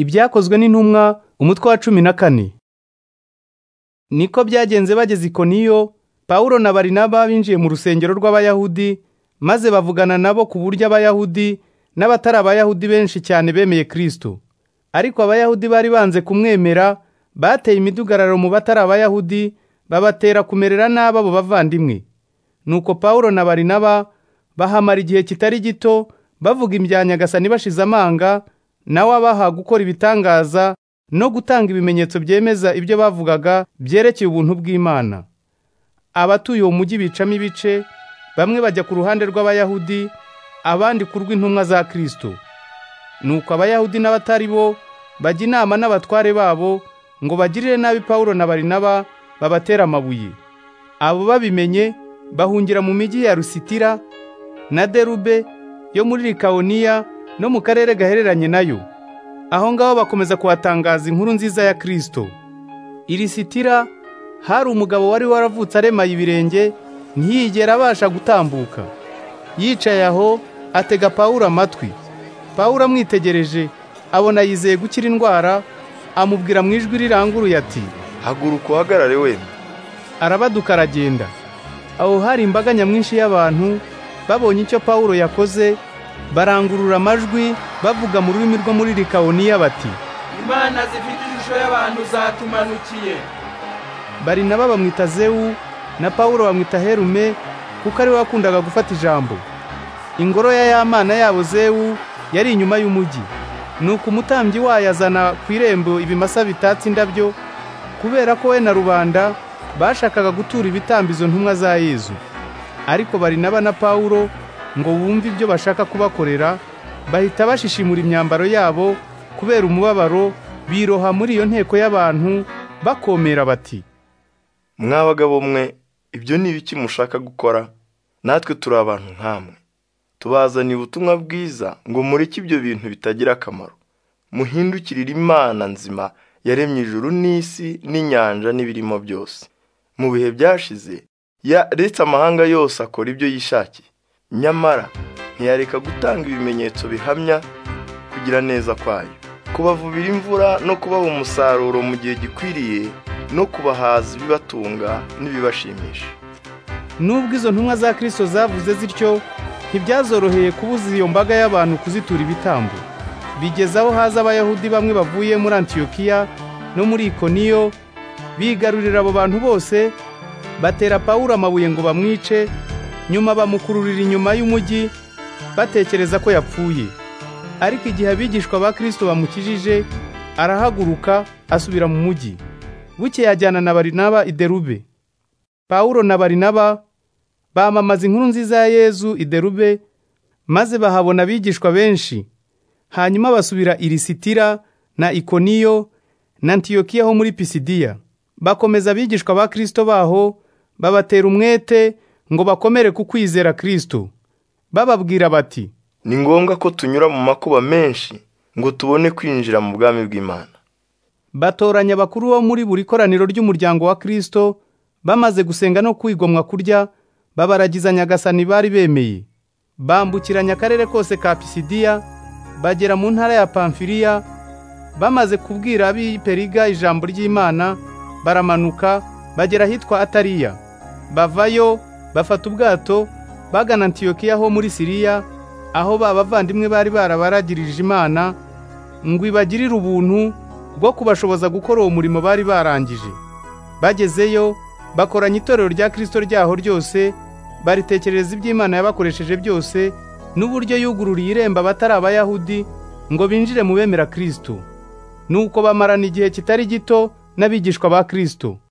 ibyakozwe n'intumwa umutwe wa cumi na kane niko byagenze bageze ikoniyo pawulo na barinaba binjiye mu rusengero rw'abayahudi maze bavugana nabo ku buryo abayahudi n'abatari abayahudi benshi cyane bemeye kirisito ariko abayahudi bari banze kumwemera bateye imidugararo mu batari abayahudi babatera kumerera n'ababo bavandimwe nuko pawulo na barinaba bahamara igihe kitari gito bavuga ibya nyagasani bashize amanga nawe abaha gukora ibitangaza no gutanga ibimenyetso byemeza ibyo bavugaga byerekeye ubuntu bw'imana abatuye uwo mujyi bicamo ibice bamwe bajya ku ruhande rw'abayahudi abandi ku rw'intumwa za kirisito nuko abayahudi n'abatari bo bajya inama n'abatware babo ngo bagirire nabi pawulo na barinaba babatera amabuye abo babimenye bahungira mu mijyi ya rusitira na derube yo muri Likawoniya no mu karere gahereranye nayo aho ngaho bakomeza kuhatangaza inkuru nziza ya kirisito iri sitira hari umugabo wari waravutse aremaye ibirenge ntiyigera abasha gutambuka yicaye aho atega pawulo amatwi pawulo amwitegereje abona yizeye gukira indwara amubwira mu ijwi riranguruye ati haguruka uhagarare wemye arabaduka aragenda aho hari imbaga nyamwinshi y'abantu babonye icyo pawulo yakoze barangurura amajwi bavuga mu rurimi rwo muri Likawoniya bati imana zifite ishusho y'abantu zatumanukiye barinaba bamwita zewu na pawulo bamwita herume kuko ariwe wakundaga gufata ijambo ingoro ya yamana yabo zewu yari inyuma y'umujyi nuko umutambyi wayo azana ku irembo ibimasa bitatse indabyo kubera ko we na rubanda bashakaga gutura ibitambizo ntumwa za yezu ariko barinaba na pawulo ngo bumve ibyo bashaka kubakorera bahita bashishimura imyambaro yabo kubera umubabaro biroha muri iyo nteko y'abantu bakomera bati mwa bagabo mwe ibyo ni ibiki mushaka gukora natwe turi abantu nk'amwe tubazaniye ubutumwa bwiza ngo mureke ibyo bintu bitagira akamaro muhindukirire imana nzima yaremye ijuru n'isi n'inyanja n'ibirimo byose mu bihe byashize yaretse amahanga yose akora ibyo yishakiye nyamara ntiyareka gutanga ibimenyetso bihamya kugira neza kwayo kubavubira imvura no kubaha umusaruro mu gihe gikwiriye no kubahaza ibibatunga n'ibibashimisha nubwo izo ntumwa za kirisito zavuze zityo ntibyazoroheye kubuza iyo mbaga y'abantu kuzitura ibitambo bigeze aho haza abayahudi bamwe bavuye muri antiyokiya no muri ikoniyo bigarurira abo bantu bose batera pawulo amabuye ngo bamwice nyuma bamukururira inyuma y'umujyi batekereza ko yapfuye ariko igihe abigishwa ba kirisito bamukijije arahaguruka asubira mu mujyi buke yajyana na barinaba iderube pawulo na barinaba bamamaza inkuru nziza ya yezu iderube maze bahabona abigishwa benshi hanyuma basubira i Lisitira na ikoniyo na antiyokiya ho muri pisidiya bakomeza abigishwa ba kirisito baho babatera umwete ngo bakomere ku kwizera kirisito bababwira bati ni ngombwa ko tunyura mu makuba menshi ngo tubone kwinjira mu bwami bw'imana batoranya abakuru bo muri buri koraniro ry'umuryango wa kirisito bamaze gusenga no kwigomwa kurya babaragiza nyagasani bari bemeye bambukiranya akarere kose ka pisidiya bagera mu ntara ya pamfiriya bamaze kubwira ab'i periga ijambo ry'imana baramanuka bagera ahitwa atariya bavayo bafata ubwato bagana antiyokiya ho muri siriya aho ba bavandimwe bari barabaragirije imana ngo ibagirire ubuntu bwo kubashoboza gukora uwo murimo bari barangije bagezeyo bakoranya itorero rya kirisito ryaho ryose baritekerereza iby'imana yabakoresheje byose n'uburyo yugururiye irembo abatari abayahudi ngo binjire mu bemera kirisito nuko bamarana igihe kitari gito n'abigishwa ba kirisito